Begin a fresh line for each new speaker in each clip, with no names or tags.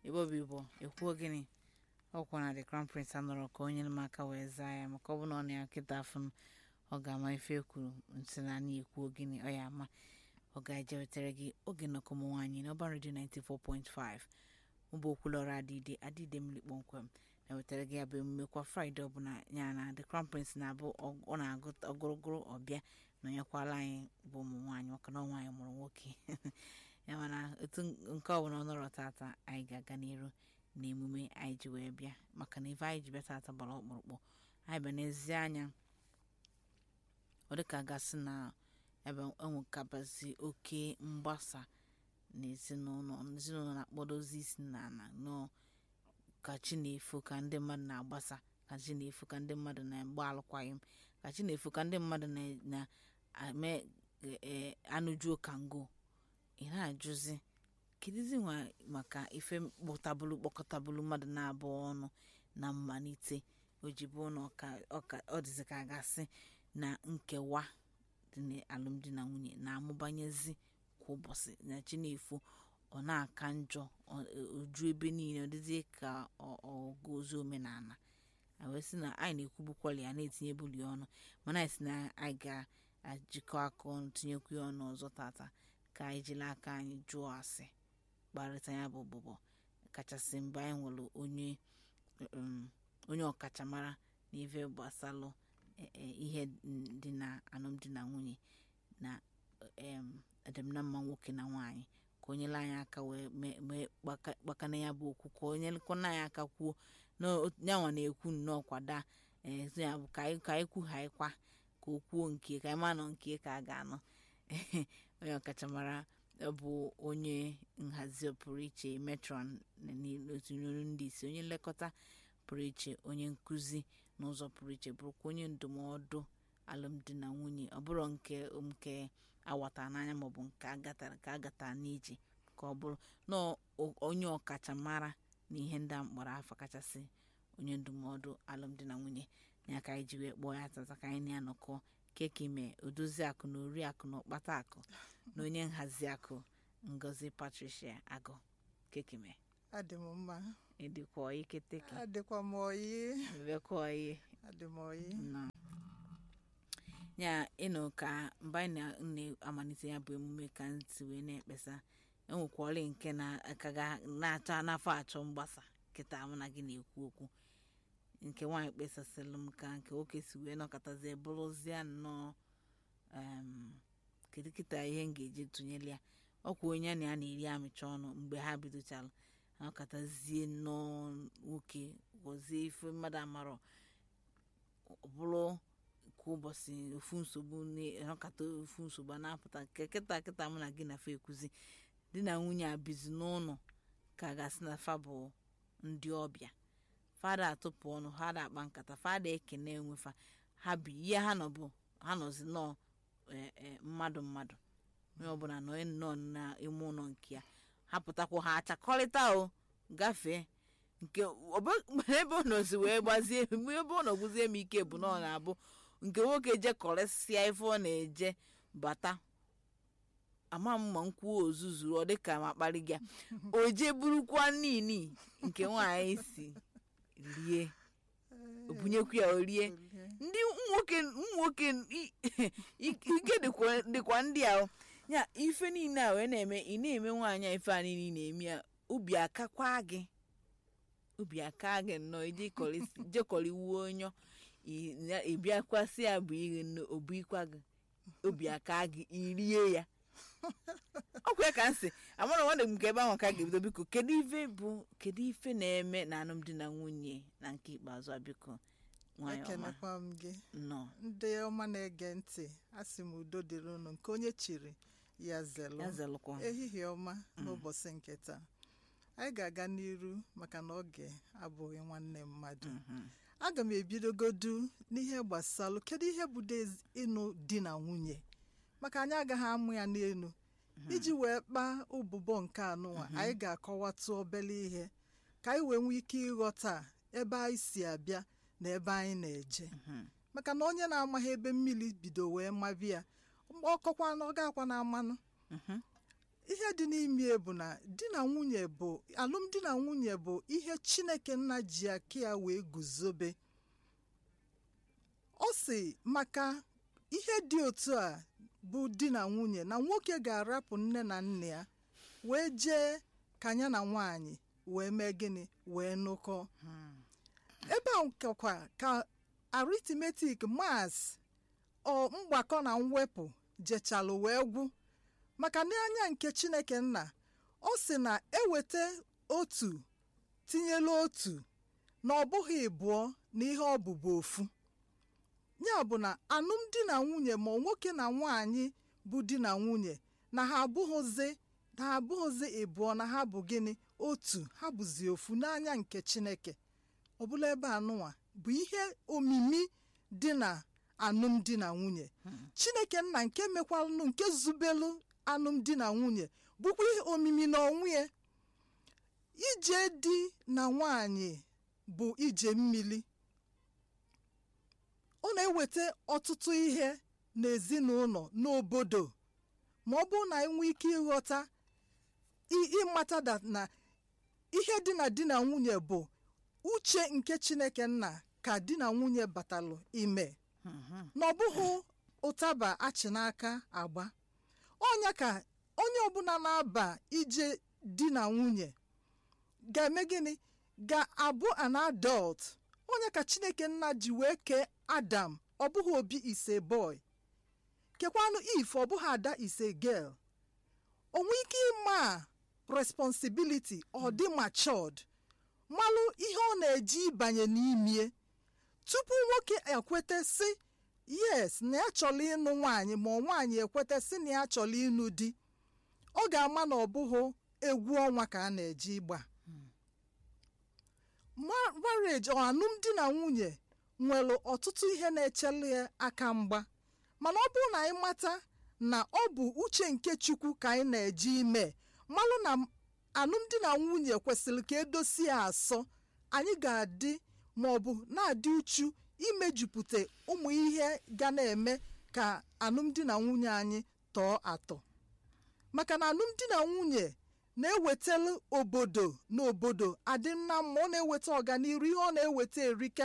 ebe obi bụ ekwuo gịnị ọkwa na the crown prince anọrọ ka onye m aka wee zaa ya maka ọ bụ na ọ na ya nkịta afọ m ọ ga-ama ife ekwuru nsị na anyị ekwuo gịnị ọ ya ama ọ ga-eje wetara gị oge nnọkọ ụmụ nwaanyị n'ọba redio 94.5 mbụ okwulọrọ adịde adịde mmiri kpọmkwem na-ewetara gị ya bụ emume kwa fraịde ọbụla ya na the crown prince na-abụ ọ- ọ na-agụ ọgụrụgụrụ ọbịa nọnyekwala anyị bụ ụmụ nwaanyị maka na ọ nwaanyị mụrụ nwoke ya mana etu nke ọbụla ọ nọrọ tata anyị ga-aga n'iru na emume anyị ji wee bịa maka na ife anyị ji bịa tata gbara ọkpụrụkpụ anyị bịa n'ezi anya ọ dịka gasị na ebe enwekabazi oke mgbasa n'ezinụlọ ezinụlọ na-akpọdozi isi na ana nọ ka chi na-efo ka ndị mmadụ na-agbasa ka chi na-efo ka ndị mmadụ na-agba alụkwaghịm ka chi na-efo ka ndị mmadụ na- na-eme ee, anụjuo kango ị na-ajụzi kedizi nwa maka ife kpọtabụlu kpọkọtabụlu mmadụ na-abụọ ọnụ na mmalite ojibo na ọka ọka- ọ dịzị ka a gasị na nkewa dị n'alụmdi na nwunye na-amụbanyezi kwa ụbọchị na chi na-efo ọ na-aka njọ ọ- oju ebe niile ọ dịzie ka ọ- ọgụ ozi omenala a wee sị na anyị na-ekwubukwali ya na-etinye buli ọnụ mana anyị si na anyị ga-ajikọ aka ọnụ tinyekwu ya ọnụ ọzọ tata ka anyị jiri aka anyị jụọ ase kparịta ya bụ bụbọ kachasị mgbe anyị nwere onye um, onye ọkachamara n'ife gbasalụ e- e, ihe dị na alụmdi na nwunye na em, edemna mma nwoke na nwaanyị ka onye le anyị aka wee mee- mee gbaka- gbakana ya bụ okwu ka onye lekwana anyị aka kwuo na o- yanwa na-ekwu nnọọ kwada ee so ya bụ ka anyị ka anyị kwughaịkwa ka o kwuo nke ka anyị ma nọ nke ka a ga-anọ onye ọkachamara bụ onye nhazi pụrụ iche metron n'otu n'olu ndị isi onye nlekọta pụrụ iche onye nkụzi n'ụzọ pụrụ iche bụrụkwa onye ndụmọdụ alụmdi na nwunye ọ bụrụ nke nke awata n'anya maọbụ nke agatara ka agatara n'ije ka ọ bụrụ na o- onye ọkachamara na ihe ndị a mkpọrọ afọ kachasị onye ndụmọdụ alụmdi na nwunye ya ka anyị ji wee kpọọ ya tata ka anyị na-anọkọ keki mee odozi akụ na ori akụ na ọkpata akụ na onye nhazi akụ ngozi patricia agụ keki mee
adị m mma
ịdịkwa ọyị keteke
adịkwa m oyi
mbekwa ọyị
adị m oyi
nọ ya ịnụ ka mgbe anyị na- na-amalite ya bụ emume ka ntị wee na-ekpesa enwekwara nke na-aka ga- na-achọ n'afọ achọ mgbasa kịta mụ na gị na-ekwu okwu nke nwaanyị kpesasịrị m ka nke nwoke si wee nọkọtazie bụrụzie nnọọ em, kedu kịta ihe m ga-eji tụnyere ya ọkwa onye a na ya na-eri amịcha ọnụ mgbe ha bidochara anọkọtazie nnọọ nwoke gọzie ife mmadụ amarọ ọ bụrụ kwa ụbọchị ofu nsogbu na-anọkata ofu nsogbu a na-apụta nke kịta kịta mụ na gị na fa ekwuzi di na nwunye abizi n'ụlọ ka a ga-asị na fa bụ ndị ọbịa fada atụpụ ọnụ ha da akpa nkata fada ekene enwefa ha bi ihe ha nọ bụ ha nọzi nọọ e- e, mmadụ mmadụ onye ọbụla nọ nnọọ n'ime ụlọ nke ya ha pụtakwa ha achakọrịta o gafee nke ọbụ- ebe ọ nọzi wee gbazie ebe ọ nọgbuzie m ike bụ na ọ na-abụ nke nwoke jekọrịsịa ife ọ na-eje bata ama m ma nkwuo ozuzuru ọ dịka ma kparị gị o jee burukwa nini nke nwaanyị si rie o bunyekwu ya o rie ndị nwoke nwoke i- ike dịkwa dịkwa ndị a o. ya ife niile a wee na-eme ị na-eme nwaanyị a ife a niile ị na-eme ya obi akakwa gị obi aka gị nnọọ ije jekọrịwuo onyo ị- ya- ị bịakwasị ya bụ ihe obu ikwa gị obi aka gị irie ya ọkwa ya ka m si amara nwanne m nke ebe ahụ ka ga-ebido biko kedu ife bụ kedu ife na-eme na alụmdi na nwunye na nke ikpeazụ a biko nwanyị ọma
ekenekwa m gị
nnọọ
ndị ọma na-ege ntị asị m udo dịrị unu nke onye chiri ya zelụ
ya zelụkwa
ehihie ọma n'ụbọchị nke taa anyị ga-aga n'iru maka na oge abụghị nwanne mmadụ aga m ebidogodu n'ihe gbasalụ kedu ihe bụ dez- ịnụ di na nwunye maka anyị agaghị amụ ya n'elu iji wee kpaa ụbụbọ nke anụnwa anyị ga-akọwatụ obele ihe ka anyị wee nwee ike ịghọta ebe anyị si abịa na ebe anyị na-eje maka na onye na-amaghị ebe mmiri bido wee mabịa ọkọkwa na ọ gakwa na mmanụ ihe dị n'ime ya bụ na di na nwunye bụ alụmdi na nwunye bụ ihe chineke nna ji aka ya wee guzobe ọ sị maka ihe dị otu a bụ di na nwunye na nwoke ga-arapụ nne na nna ya wee jee ka ya na nwaanyị wee mee gịnị wee nụkọ ebe a kakwa ka aritmetik mas ọ mgbakọ na mwepụ jechalụ wee gwụ maka n'anya nke chineke nna ọ sị na eweta otu tinyela otu na ọ bụghị ịbụọ na ihe ọ bụbu ofu ya bụ na alụmdi na nwunye ma nwoke na nwaanyị bụ di na nwunye na ha abụghịzi na ha abụghịzi ịbụọ na ha bụ gịnị otu ha bụzi ofu n'anya nke chineke ọbụla ebe anụnwa bụ ihe omimi dị na alụmdi na nwunye chineke nna nke mekwalụ nke zubelu alụmdi na nwunye bụkwa ihe omimi na onwe ya ije di na nwanyị bụ ije mmiri ọ na-eweta ọtụtụ ihe n'ezinụlọ n'obodo ma ọ bụrụ na enwe ike ịghọta ị- ịmata that na ihe dị na di na nwunye bụ uche nke chineke nna ka di na nwunye batalụ ime na ọ bụghị ụtaba achị n'aka agba ọnya ka onye ọbụla na-aba ije di na nwunye ga-eme gịnị ga-abụ an adult onye ka chineke nna ji wee kee adam ọ bụghị obi ise boy kekwanụ if ọ bụghị ada ise girl onwe ike ịma responsibility ọ dị matured malụ ihe ọ na-eji ịbanye n'imie tupu nwoke ekweta sị yes na ya chọrọ ịnụ nwaanyị ma ọ nwaanyị ekweta sị na ya chọrọ ịnụ di ọ ga-ama na ọ bụghị egwu ọnwa ka a na-eji ịgba Ma- marriage ọ alụmdi na nwunye nwere ọtụtụ ihe na-echele ya aka mgba mana ọ bụrụ na anyị mata na ọ bụ uche nke chukwu ka anyị na-eji ime malụ na m- alụmdi na nwunye kwesịrị ka edosi ya asọ anyị ga-adị ma ọ bụ na-adị uchu imejupụta ụmụ ihe ga na-eme ka alụmdi na nwunye anyị tọọ atọ maka na alụmdi na nwunye na-ewetara obodo na obodo adị mma ma ọ na-eweta ọganiru ihe ọ na-eweta erika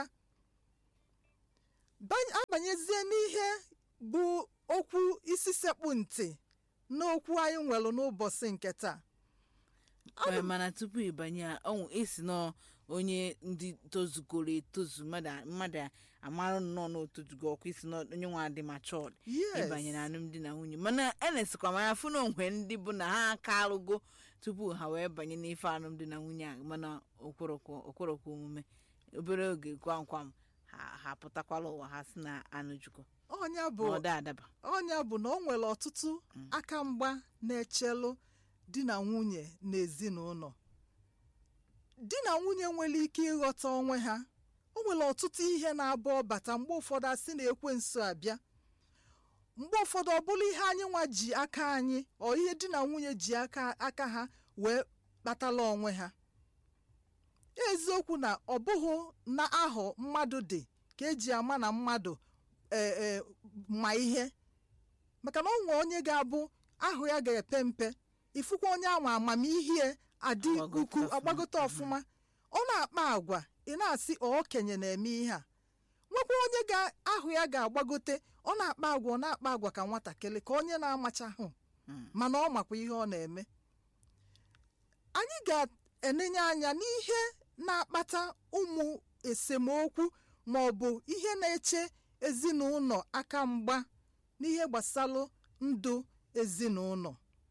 Ba- abanyezie n'ihe bụ okwu isi sekpụ ntị n'okwu anyị nwere n'ụbọchị nke taa
Ee, mana tupu ịbanye a, ọnwụ esi nọ onye ndị tozugoro etozu mmadụ a- mmadụ a amarụ nnọọ n'otozugo ọkwa isi nọ onye nwa dị machọd
Yes.
ịbanye na alụmdi na nwunye mana enesikwa m anya fụ na onwe ndị bụ na ha aka alụgo tupu ha wee banye n'ife alụmdi na nwunye a mana okworokwo okworokwo omume obere oge kwam kwam ha ha pụtakwala ụwa ha si na anụjukọ
ọnya bụ
ma ọ da adaba
ọnya bụ na o nwere ọtụtụ aka mgba na-echelụ di na nwunye n'ezinụlọ di na nwunye nwere ike ịghọta onwe ha o nwere ọtụtụ ihe na-abụ ọbata mgbe ụfọdụ asị na ekwensu abịa mgbe ụfọdụ ọ bụrụ ihe anyị nwa ji aka anyị ọ ihe di na nwunye ji aka aka ha wee kpatala onwe ha eziokwu na ọ bụghị na ahọ mmadụ dị ka eji ama na mmadụ ee ee ma ihe maka na ọ nwe onye ga-abụ ahụ ya ga-epe mpe ifukwa onye ahụ amamihe adị
Agbagote
ukwu
ọfụma.
agbagote ọfụma ọ na-akpa agwa ị na-asị ọ okenye na-eme ihe a nwekwa onye ga-ahụ ya ga-agbagote ọ na-akpa agwa ọ na-akpa agwa ka nwatakịrị ka onye na-amachahụ
Mm.
mana ọ makwa ihe ọ na-eme anyị ga-enenye anya n'ihe na-akpata ụmụ esemokwu ma ọ bụ ihe na-eche ezinụlọ aka mgba n'ihe gbasalụ ndụ ezinụlọ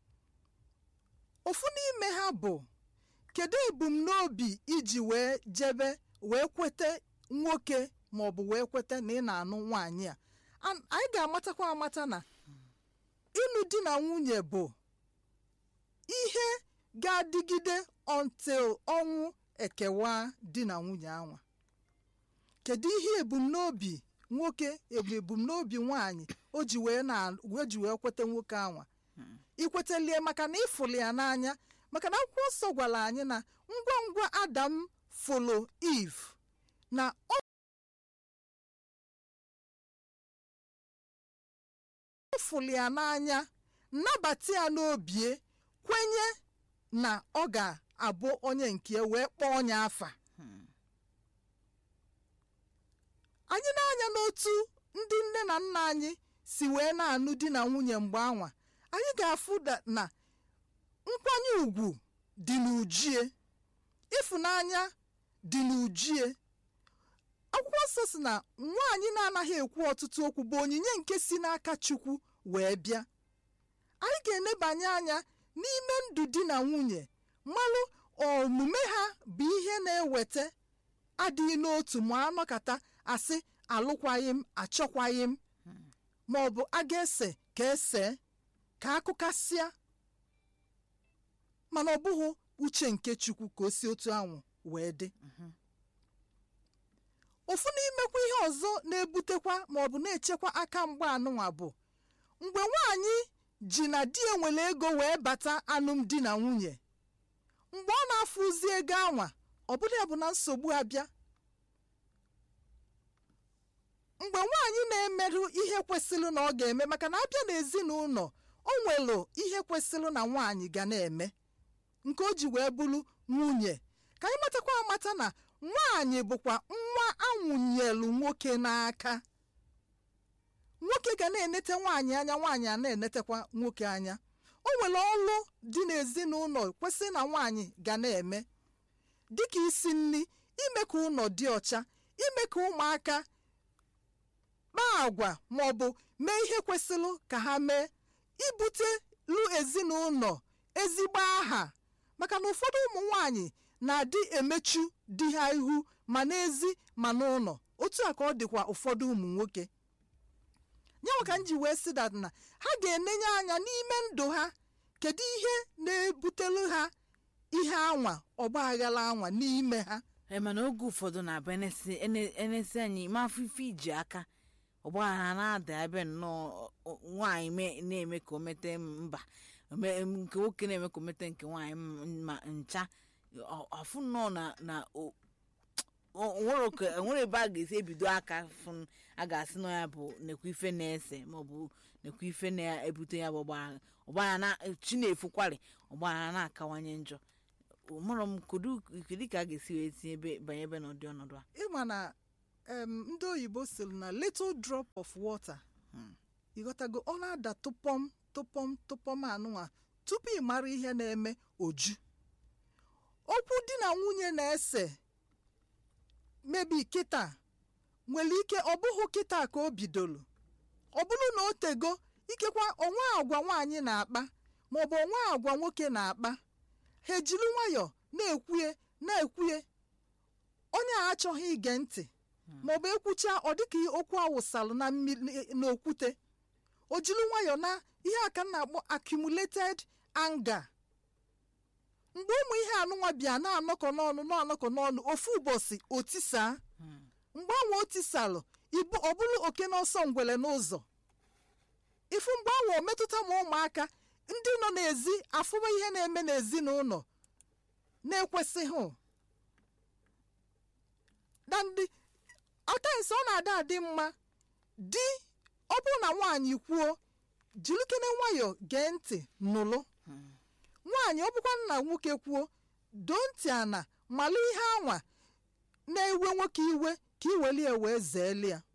ofu n'ime ha bụ kedu ebumnobi iji wee jebe wee kweta nwoke ma ọ bụ wee kweta na ị na-anụ nwaanyị a An- anyị ga-amatakwa amata na ịlụ di na nwunye bụ ihe ga-adịgide until ọnwụ ekewa di na nwunye anwa kedu ihe ebumnobi nwoke ebu ebumnobi nwaanyị o ji wee na o ji wee kweta nwoke anwa ikwetelie maka na ịfụrụ ya n'anya maka na akwụkwọ nsọ gwara anyị na ngwa ngwa adam folo eve na ọ fụrụ ya n'anya nnabata ya n'obie kwenye na ọ ga-abụ onye nke ya wee kpọọ onye afa anyị na-anya n'otu ndị nne na nna anyị si wee na-anụ di na nwunye mgbe anwa anyị ga-afụ da- na nkwanye ùgwù dị n'ujie ịfụnanya dị n'ujie akwụkwọ nsọ si na nwaanyị na-anaghị ekwu ọtụtụ okwu bụ onyinye nke si n'aka chukwu wee bịa anyị ga-enebanye anya n'ime ndụ di na nwunye mmalụ omume ha bụ ihe na-eweta adịghị n'otu ma anọkata asị alụkwaghị m achọkwaghị m ma ọ bụ a ga-ese ka ese ka akụkasịa mana ọ bụghị uche nke chukwu ka o si otu anwụ wee dị ofu n'imekwa ihe ọzọ na-ebutekwa ma ọ bụ na-echekwa aka mgba anụnwa bụ mgbe nwaanyị ji na di enwere ego wee bata alụmdi na nwunye mgbe ọ na-afụzi ego anwa ọ bụla ya bụ na nsogbu abịa mgbe nwaanyị na-emerụ ihe kwesịrị na ọ ga-eme maka na abịa n'ezinụlọ o nwere ihe kwesịrị na nwaanyị ga na-eme nke o ji wee bụrụ nwunye ka anyị matakwa amata na nwaanyị bụkwa nwa anwụnyelu nwoke n'aka nwoke ga na-enete nwaanyị anya nwaanyị a na-enetekwa nwoke anya o nwere ọlụ dị n'ezinụlọ kwesịrị na nwaanyị ga na-eme dịka isi nri ime ka ụlọ dị ọcha ime ka ụmụaka kpaa agwa ma ọ bụ mee ihe kwesịrị ka ha mee ibutelu ezinụlọ ezigbo aha maka na ụfọdụ ụmụ nwanyị na-adị emechu di ha ihu ma n'ezi ma n'ụlọ otu a ka ọ dịkwa ụfọdụ ụmụ nwoke nyanwa ka m ji wee sị dat na ha ga-enenye anya n'ime ndụ ha kedu ihe na-ebutelu ha ihe anwa ọgba aghara anwa n'ime ha
ee mana oge ụfọdụ na-abụ enesi ene- enesi anyị ma afọ ife iji aka ọgbaghara na-ada ebe nnọọ ọ- nwaanyị me- na-eme ka o mete mba ome- nke nwoke na-eme ka o mete nke nwaanyị m- ma ncha ọ- afụ nnọọ na na o- o- nwere ka- nwere ebe a ga-esi ebido aka fụ a ga-asị na ya bụ nekwa ife na-ese maọbụ nekwa ife na-ebute ya bụ ọgbaghara ọgbaghara na chi na-efukwari ọgbaghara na-akawanye njọ mụrụ m kedu kedu ka a ga-esi wee tinye ebe banye ebe n'ụdị ọnọdụ a
ịma na em, ndị oyibo sịrị na little drop of water ịghọtago ọ na-ada tụpọm tụpọm tụpọm anụnwa tupu ị mara ihe na-eme oju okwu di na nwunye na-ese mebi kịta nwere ike ọ bụghị kịta ka o bidoro ọ bụrụ na o tego ikekwa onwe agwa nwaanyị na-akpa maọbụ onwe agwa nwoke na-akpa ha ejiri nwayọọ na-ekwue na-ekwue onye a achọghị ige ntị maọbụ ekwucha ọ dịka okwu awụsalụ na mmiri n'okwute o jiri nwayọọ na ihe aka m na-akpọ accumulated anger mgbe ụmụ ihe anụnwa bịa na-anọkọ n'ọnụ na-anọkọ n'ọnụ ofu ụbọchị otisaa mgbe anwa otisalụ ibu ọ bụrụ oke n'ọsọ ngwele n'ụzọ ifu mgbe anwa o metụta ma ụmụaka ndị nọ n'ezi afụma ihe na-eme n'ezinụlọ na-ekwesịghị na ndị ọtaisi ọ na-ada adị mma di ọ bụrụ na nwaanyị kwuo jirikene nwayọọ gee ntị nụlụ nwaanyị ọ bụkwa na nwoke kwuo doo ntị ana malụ ihe anwa na-ewe nwoke iwe ka iwelie wee zeeli ya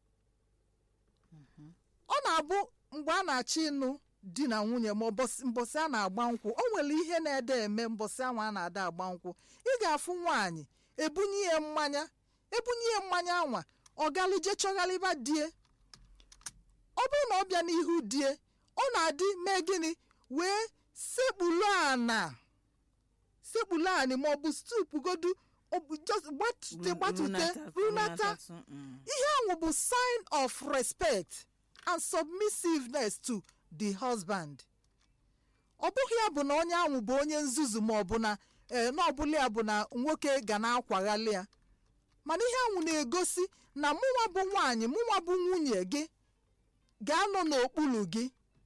ọ na-abụ mgbe a na-achọ ịnụ di na nwunye ma ụbọchị mbọsị a na-agba nkwụ o nwere ihe na-ede eme mbọsị anwa a na-ada agba nkwụ ị ga-afụ nwaanyị ebunye ya mmanya ebunye ya mmanya anwa ọ galije chọgharịba die ọ bụrụ na ọ bịa n'ihu die ọ na-adị mee gịnị wee sekpulu ana sekpulu anị ma ọ bụ stupugodu ọ bụ just gbatute gbatute runata ihe ahụ bụ sign of respect and submissiveness to the husband ọ bụghị ya bụ na onye ahụ bụ onye nzuzu ma ọ bụ na ee na ọbụla ya bụ na nwoke ga na-akwaghalị ya mana ihe ahụ na-egosi na mụnwa bụ nwaanyị mụnwa bụ nwunye gị ga-anọ n'okpuru gị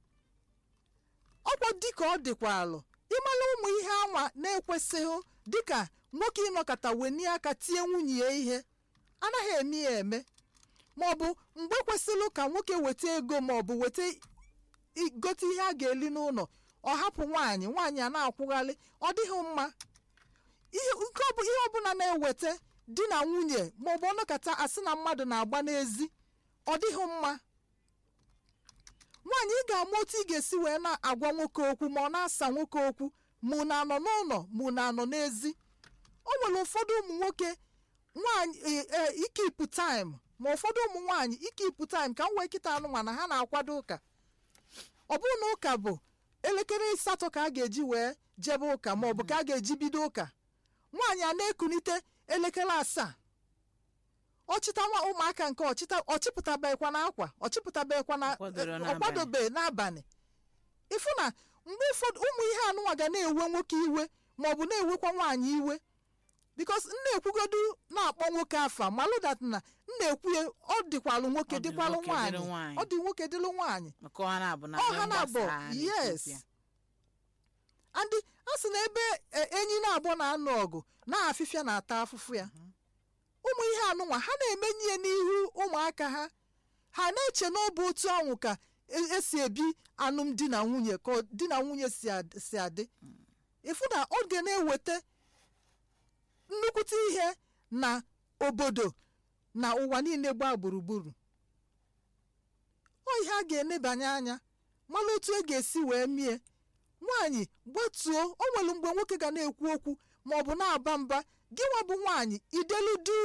ọkwa dịka ọ dịkwa alụ ịmala ụmụ ihe anwa na-ekwesịghị dịka nwoke ịnọkọta weni aka tie nwunye ya ihe anaghị eme ya eme maọbụ mgbe kwesịrị ka nwoke weta ego maọbụ weta i- gote ihe a ga-eli n'ụlọ ọ hapụ nwaanyị nwaanyị a na-akwụghalị ọ dịghị mma ihe nke ọ bụ ihe ọbụla na-eweta di na nwunye maọbụ ọnọkata asị na mmadụ na-agba n'ezi ọ dịghị mma nwaanyị ị ga-ama otu ị ga-esi wee na-agwa nwoke okwu ma ọ na-asa nwoke okwu mụ na anọ n'ụlọ mụ na anọ n'ezi o nwere ụfọdụ ụmụ nwoke nwaanyị e- e- ikipụ taịm ma ụfọdụ ụmụ nwaanyị ikipụ taịm ka m wee kịta anụnwa na ha na-akwado ụka ọ bụrụ na ụka bụ elekere asatọ ka a ga-eji wee jebe ụka ma ọ bụ ka a ga-eji bido ụka nwaanyị a na-ekunite elekere asaa ọchịta nwa ụmụaka nke ọchịta ọchịpụtabeghịkwa na akwa ọchịpụtabeghịkwa na
Ọ kwadoro n'abalị.
ọkwadobe n'abalị ịfụ na mgbe ụfọdụ ụmụ ihe anụnwa ga na-ewe nwoke iwe ma ọ bụ na-ewekwa nwaanyị iwe bikos m na-ekwugodu na-akpọ nwoke afa malụ dat na m na-ekwu ya ọ dịkwalụ nwoke
Ọ dị
dịkwalụ
nwoke dịrị
nwaanyị
nwaanyị.
ọ dị nwoke dịlụ nwaanyị
maka ọha na-abụ na
ọ
ihe
ha na-abụ
mgbasa
yes
na-ekwupịa.
andị a sị na ebe e, enyi na-abụ na-anụ ọgụ na-afịfịa na-ata afụfụ ya ụmụ ihe anụnwa ha na-emenye ya n'ihu ụmụaka ha ha na-eche na ọ bụ otu ọnwụ ka e- esi ebi alụmdi na nwunye ka ọ- di na nwunye si ad- si adị ịfụ na ọ ga na-eweta nnukwute ihe na obodo na ụwa niile gbaa gburugburu ọ ihe a ga-enebanye anya mara otu e ga-esi wee mie nwaanyị gbatuo o nwere mgbe nwoke ga na-ekwu okwu ma ọ bụ na-aba mba gị nwa bụ nwaanyị idelu du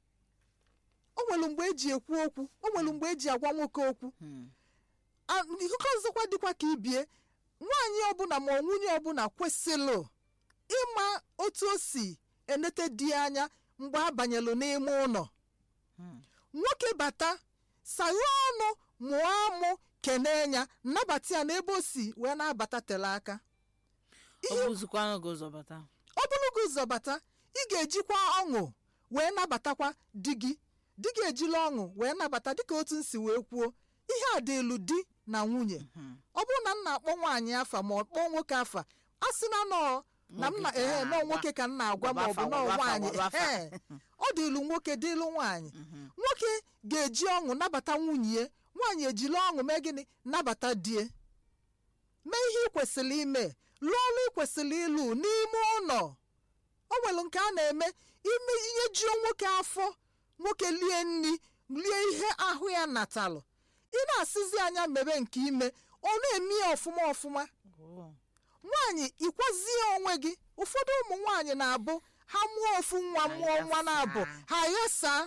o nwere mgbe eji ekwu okwu o nwere mgbe eji agwa nwoke okwu
Hmm.
A- nke ọzọkwa dịkwa ka ibie nwaanyị ọbụla ma ọ nwunye ọbụla kwesịrị ịma otu o si enete di ya anya mgbe a banyelụ n'ime ụlọ
Hmm.
nwoke bata saghe ọnụ mụọ amụ kenee ya nnabata ya n'ebe o si wee na-abata tele aka
ọ bụzikwanụ gị ụzọ bata
ọ bụrụ gị ụzọ bata ị ga-ejikwa ọṅụ wee nabatakwa di gị di gị ejila ọṅụ wee nabata dịka otu nsi wee kwuo ihe a dị elu di na nwunye
Hmm.
ọ bụrụ na m na-akpọ nwaanyị afa ma ọ kpọọ nwoke afa a sị na nọọ na m na
Nwoke ka
ehe nọọ
agwa.
nwoke ka m na-agwa ma ọ bụ
Gwabafa,
nọọ
gwabafa,
nwaanyị
gwabafa.
ehe ọ dị ilu nwoke dị ilu nwaanyị
Mhm.
nwoke ga-eji ọṅụ nabata nwunye ya nwaanyị ejiri ọṅụ mee gịnị nabata die mee ihe ị kwesịrị ime lụọ ọrụ ị kwesịrị ịlụ n'ime ụlọ o nwere nke a na-eme ime ihe juo nwoke afọ nwoke lie nri lie ihe ahụ ya natalụ ị na-asịzi anya mebe nke ime ọ na-eme ya ọfụma ọfụma
Oh.
nwaanyị ịkwazie onwe gị ụfọdụ ụmụ nwaanyị na-abụ ha mụọ ofu nwa
Ha
mụọ nwa na-abụ
ghasaa.
ha ghasaa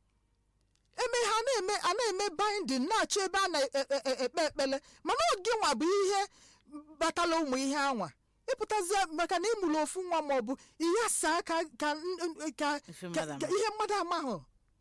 eme ha na-eme a na-eme binding na-achọ ebe a na-ekpe ekpele mana oge nwa bụ ihe batala ụmụ ihe anwa ịpụtazie maka na ịmụrụ ofu nwa ma ọ bụ ihe saa ka ka n- ka
Ife
ka-
mmadụ
ka
ama.
ihe mmadụ amahụ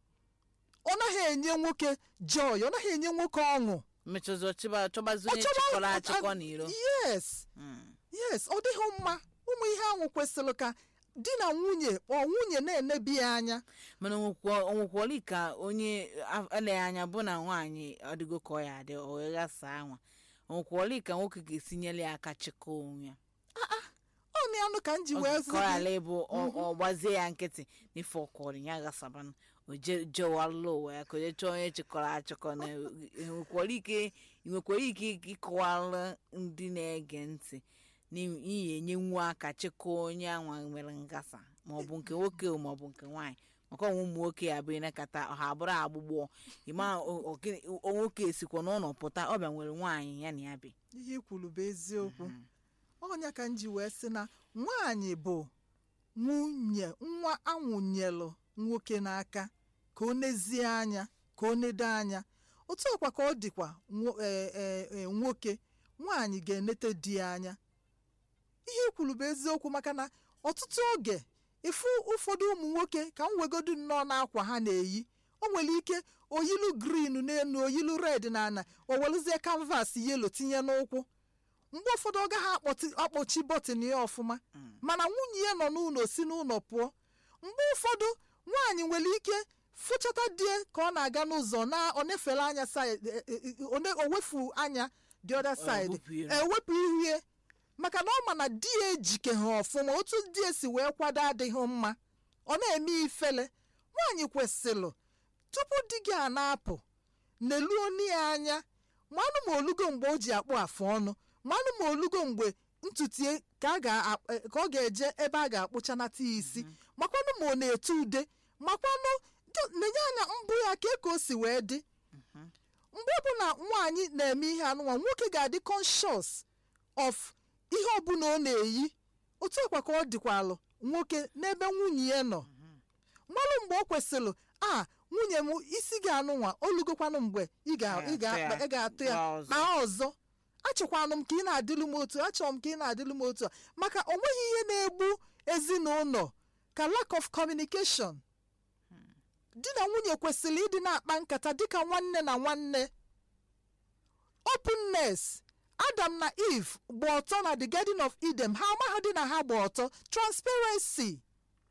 ọ naghị enye nwoke joy ọ naghị enye nwoke ọṅụ
mechọzi ọchịba chọbazi
Ọ
onye
chọba-
chịkọrọ
a-
achịkọ n'iro
yes
Hmm.
yes ọ dịghị mma ụmụ ihe ahụ kwesịrị ka di na nwunye ọ nwunye na-enebi ya anya
mana onwekwọli ka onye a- eleghị anya bụ na nwaanyị ọdịgo ka ọ ya adị o wee ghasaa nwa onwekwọli ka nwoke ga-esi nyere ya aka chịkọ onwe ya
ọ na anụ ka m ji
Ọ-
wee
ka
zi
ọ
gị
ghara ịbụ ọ- ọ gbazie ya nkịtị n'ife ọkọrọ ya ghasabanụ o je- jewalụ ụwa ya ka o je chọọ onye chịkọrọ achịkọ na enwekwara ike nwekwara ike ịkọwalụ ndị na-ege ntị n'ihi enye nwa aka chịkọọ onye anwa mere ngasa maọbụ nke nwoke maọbụ nke nwaanyị maka ọnwụ ụmụ nwoke ya bụ ịnakọta ha abụrụ agbụgbọ ịma o- o- gịnị- o- nwoke esikwa n'ụlọ pụta ọ bịa nwere nwaanyị ya na ya bi
ihe i kwuru bụ eziokwu ọnya ka m ji wee sị na nwaanyị bụ nwunye nwa anwụnyelụ nwoke n'aka ka ọ nezie anya ka ọ nedo anya otu ọkwa ka ọ dịkwa nwo- e- e- e, nwoke nwaanyị ga-enete di ya anya ihe i kwuru bụ eziokwu maka na ọtụtụ oge ịfụ ụfọdụ ụmụ nwoke ka m wegodu nnọọ n'akwa ha na-eyi o nwere ike oyilu grin n'elu oyilu red na ana o weluzie kanvas yelo tinye n'ụkwụ mgbe ụfọdụ ọ gaghị akpọti- akpọchi bọtịn ya ọfụma mana nwunye ya nọ n'ụlọ si n'ụlọ pụọ mgbe ụfọdụ nwaanyị nwere ike fụchata die ka ọ na-aga n'ụzọ na ọ na-efere anya side e- e- e- ọ na- o wefu anya the other side
wepụ ire.
ewepụ ihe maka na ọ ma na di ya ejike ha ọfụma otu di ya si wee kwado adịghị mma ọ na-eme ifele nwaanyị kwesịrị tupu di gị a na-apụ neluo onu ya anya manụ ma olugo mgbe o ji akpụ afụ ọnụ manụ ma olugo mgbe ntutu ya ka a ga- eh, ka ọ ga-eje ebe a ga-akpụchanata ya isi makwanụ ma ọ na-ete ude makwanụ dị- nenye anya mbụ ya ka ka o si wee dị mgbe ọbụla nwaanyị na-eme ihe anụnwa nwoke ga-adị conscious of ihe ọbụla ọ na-eyi otu ọkwa ka ọ dịkwalụ nwoke n'ebe nwunye ya nọ mmalụ mgbe ọ kwesịrị a nwunye m isi gị anụnwa olugokwanụ mgbe ị ga- ị ga- ị ga-atụ ya
Kpaa ọzọ.
kpaa ọzọ achọkwanụ m ka ị na-adịlụ m otu achọrọ m ka ị na-adịlụ m otu a maka o nweghị ihe na-egbu ezinụlọ ka lack of communication di na nwunye kwesịrị ịdị na-akpa nkata dịka nwanne na nwanne openness adam na eve gba ọtọ na the garden of eden ha amaghị na ha gba ọtọ transparency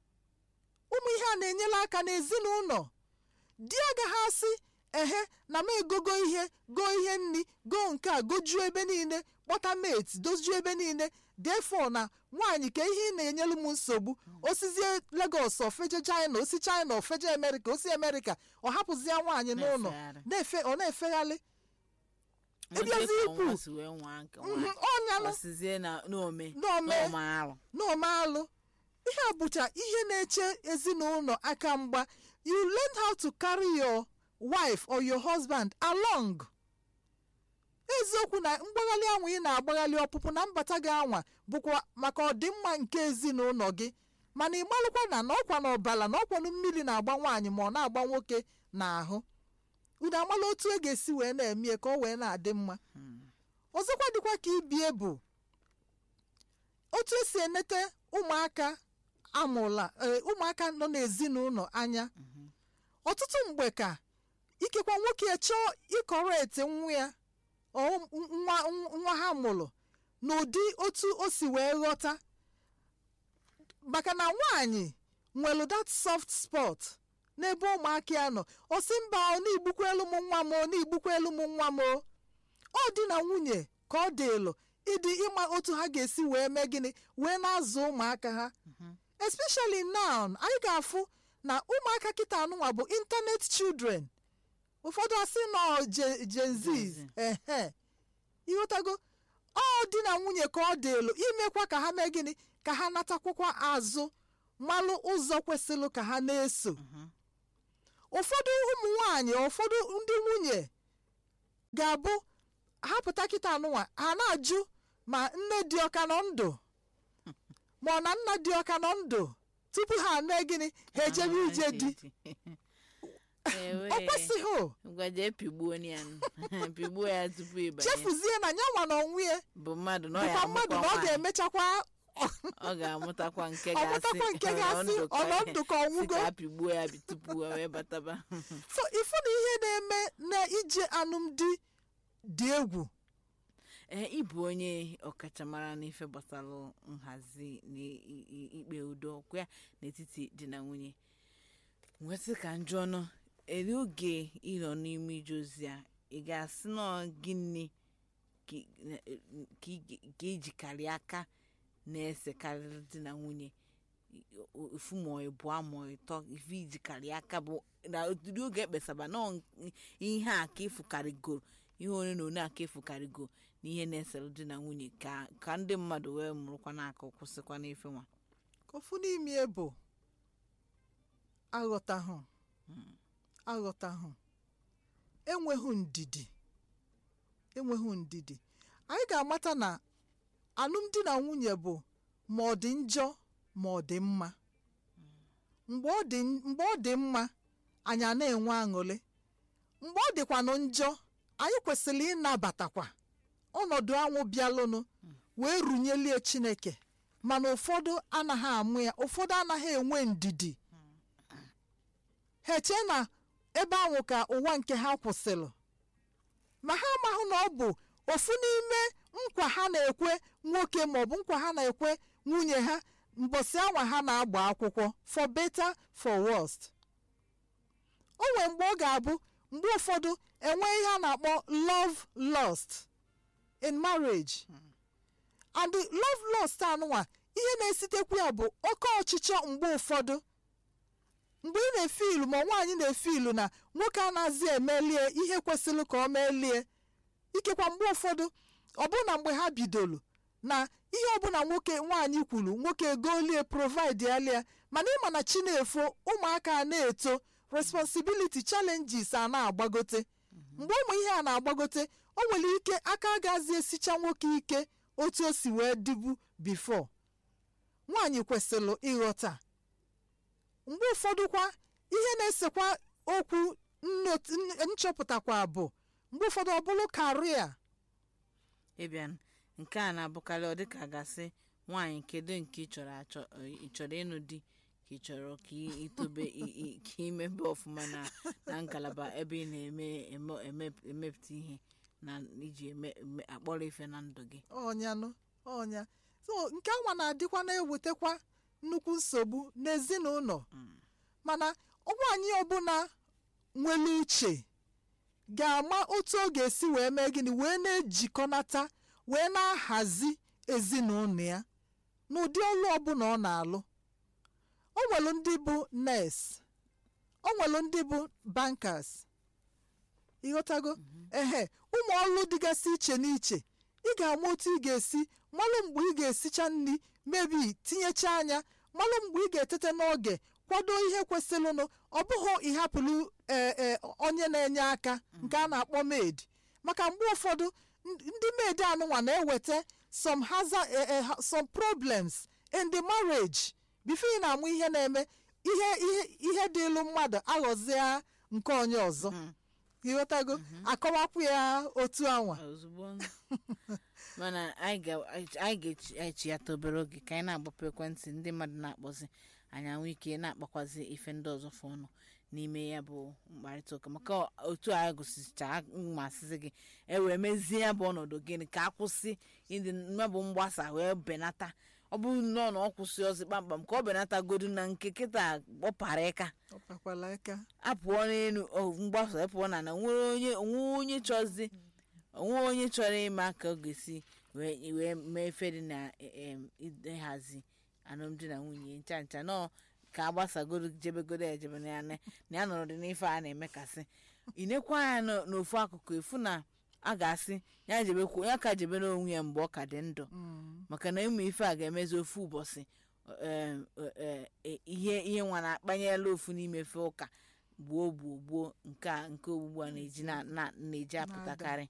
ụmụ ihe a na-enyere aka n'ezinụlọ di agaghị asị ehe na m egogo ihe goo ihe nri goo nke a gojuo ebe niile kpọta mate dojuo ebe niile defo na nwaanyị ka ihe ị na-enyelu m nsogbu osizie Lagos ofeje China osi China ofeje America osi America ọ hapụzie nwaanyị n'ụlọ
Na-efegharị.
na-efe ọ na-efegharị
Ndị
ịbịazi
ka
ikwu.
nwa si wee nwaa nke
Mhm,
nwaanyị.
ọnyanụ
Ọsizie na n'ome
N'ome.
n'ọma arụ
n'omealụ ihe a bụcha ihe na-eche ezinụlọ aka mgba you learn how to carry your wife or your husband along eziokwu na mgbaghalị anwa ị na-agbaghalị ọpụpụ na mbata gị anwa bụkwa maka ọdịmma nke ezinụlọ gị mana ị malụkwa na na ọkwa na ọbala na ọkwanụ mmiri na-agba nwaanyị ma ọ na-agba nwoke n'ahụ unu amala otu e ga-esi wee na-emie ka ọ wee na-adị mma ọzọkwa dịkwa ka ibie bụ otu esi enete ụmụaka amụla ee, ụmụaka nọ n'ezinụlọ anya ọtụtụ mgbe ka ikekwa nwoke chọọ ịkọreti nwa ya ọ nwa nwa ha mụrụ n'ụdị otu o si wee ghọta maka na nwaanyị nwere that soft spot n'ebe ụmụaka ya nọ ọ sị mba ọ na-igbukwelu m nwa m ọ na-igbukwelu m nwa m o ọ dị na nwunye ka ọ dị elu ịdị ịma otu ha ga-esi wee mee gịnị wee na-azụ ụmụaka ha especially now anyị ga-afụ na ụmụaka kịta anụnwa bụ internet children ụfọdụ asị nọ Gen- Gen Z
Gen Z.
ehe ịghọtago ọ dị na nwunye ka ọ dị elu imekwa ka ha mee gịnị ka ha natakwakwa azụ malụ ụzọ kwesịrị ka ha na-eso ụfọdụ ụmụ nwanyị ụfọdụ ndị nwunye ga-abụ ha pụta kịta anụnwa ha na-ajụ ma nne dị ọka nọ ndụ ma ọ na nna dị ọka nọ ndụ tupu ha mee gịnị ha ejebe ije di
Ewe.
ọ kwesịghị o.
ngwaje pigbuo ya nụ. pigbuo ya tupu ịbanye
chefuzie na ya nwa na onwe ya
bụ mmadụ na ọ ya
bụkwa mmadụ
amụkwa
na ọ
nwaanyị.
ga-emechakwa
ọ ga-amụtakwa nke
ọ
ga-asị
mụtakwa nke ga-asị
"Ọ
ọ nọ
ka-
ndụ ka
si
ọnwụgo
ka a pigbuo ya bi- tupu o wee bataba
so ifu na ihe na-eme na ije alụmdi dị egwu
ee ịbụ onye ọkachamara n'ife gbasara nhazi na i- i- ikpe udo kwa n'etiti di na nwunye nwesị ka njụ ọnụ eri oge ịnọ n'ime ije ozi a ị ga-asị nọ gịnị ka ị- na- ka ị ga- ka ejikarị aka na-esekarịrị di na nwunye ofu ma ịbụọ ma ịtọ ife ijikarị aka bụ na ụdịrị oge ekpesaba nọ ihe a ka ịfụkarịgoro ihe onye na onye aka ịfụkarịgo na ihe na-esere di na nwunye ka ka ndị mmadụ wee mụrụkwa n'aka kwụsịkwa n'ife nwa
ofu n'ime bụ aghọtahụ aghọtahụ enweghị ndidi enweghị ndidi anyị ga-amata na alụmdi na nwunye bụ ma ọ dị njọ ma ọ dị mma mgbe ọ dị mgbe ọ dị mma anyị a na-enwe aṅụrị mgbe ọ dịkwanụ njọ anyị kwesịrị ịnabatakwa ọnọdụ anwụ bịalụnụ wee runyelie chineke mana ụfọdụ anaghị amụ ya ụfọdụ anaghị enwe ndidi ha eche na ebe ahụ ka ụwa nke ha kwụsịrị ma ha amaghị na ọ bụ ofu n'ime nkwa ha na-ekwe nwoke maọbụ nkwa ha na-ekwe nwunye ha mbọsị anwa ha na-agba akwụkwọ for better for worst o nwere mgbe ọ ga-abụ mgbe ụfọdụ enwe ihe a na-akpọ love lost in marriage and the love lost anụnwa ihe na-esitekwu ya bụ oke ọchịchọ mgbe ụfọdụ mgbe ị na-efe ilu ma nwaanyị na-efe ilu na nwoke anaghịzi emelie ihe kwesịrị ka ọ melie ikekwa mgbe ụfọdụ ọbụna mgbe ha bidoro na ihe ọbụla nwoke nwaanyị kwuru nwoke egolie provide alia mana ịma na chi na-efo ụmụaka a na-eto responsibility challenges a na-agbagote mgbe ụmụ ihe a na-agbagote o nwere ike aka agazi esicha nwoke ike otu o si wee dịbu before nwaanyị kwesịrị ịghọta mgbe ụfọdụkwa ihe na-esekwa okwu nnot- n- nchọpụtakwa bụ mgbe ụfọdụ ọ bụrụ karia
ịbịa nke a na-abụkarị ọ dịka gasị nwaanyị kedu nke ị chọrọ achọ ị chọrọ ịnụ di ka ị chọrọ ka ị itobe ị- ị- ka imebe ọfụma na na ngalaba ebe ị na-eme eme- eme- emepụta ihe na iji eme eme- akpọrọ ife na ndụ gị
ọnyanụ ọnya so nke anwa na-adịkwa na-ewetakwa nnukwu nsogbu n'ezinụlọ mana nwaanyị ọbụla nwere uche ga-ama otu ọ ga-esi wee mee gịnị wee na-ejikọnata wee na-ahazi ezinụlọ ya n'ụdị ọlụ ọbụla ọ na-alụ o nwere ndị bụ nurse o nwere ndị bụ bankers ịghọtago ehe ụmụ ọlụ dịgasị iche n'iche ị ga-ama otu ị ga-esi malụ mgbe ị ga-esicha nri mebi tinyecha anya malụ mgbe ị ga-etete n'oge kwado ihe kwesịrịnụ ọ bụghị ịhapụrụ ee ee onye na-enye aka nke a na-akpọ maid maka mgbe ụfọdụ n- ndị maid anụnwa na-eweta some hazard eh, eh, ha- some problems in the marriage before ị na-amụ ihe na-eme ihe ihe ihe dịlụ mmadụ aghọzie nke onye ọzọ ịghọtago akọwapụ ya otu anwa
ozugbo mana anyị ga- anyị ga-echiyata obere oge ka anyị na-agbapụ ekwentị ndị mmadụ na-akpọzi anyị anwụ ike na-akpakwazi ife ndị ọzọ fụ ọnụ n'ime ya bụ mkparịta ụka maka otu anyị gụsịcha mmasịzi gị e wee mezie ya bụ ọnọdụ gịnị ka akwụsị ịdị mmabụ mgbasa wee benata ọ bụrụ nnọọ na ọ kwụsị ọzọ kpamkpam ka ọ benatagodu na nke kịta kpọpara ịka
ọ pakwala aka
apụọ n'elu ọ, mgbasa apụọ na na nwere onye onwe onye chọzi onwe onye chọrọ ịma ka ọ ga-esi wee wee mee ife dị na em, ịhazi alụmdi na nwunye ncha ncha nọ ka agbasagoro jebegodo ejebe na ya na na ya nọrọ dị n'ife a na-emekasị inekwa anya n'o- n'ofu akụkụ efu na a ga-asị ya jebekwu ya ka jebe n'onwe ya mgbe ọ ka dị ndụ maka na ịmụ ife a ga-emezi ofu ụbọchị em, eh, eh, ihe ihe nwa na-akpanyela ofu n'ime fe ụka gbuo gbuo gbuo nke a nke ogbugbu a na-eji na- na- na-eji apụtakarị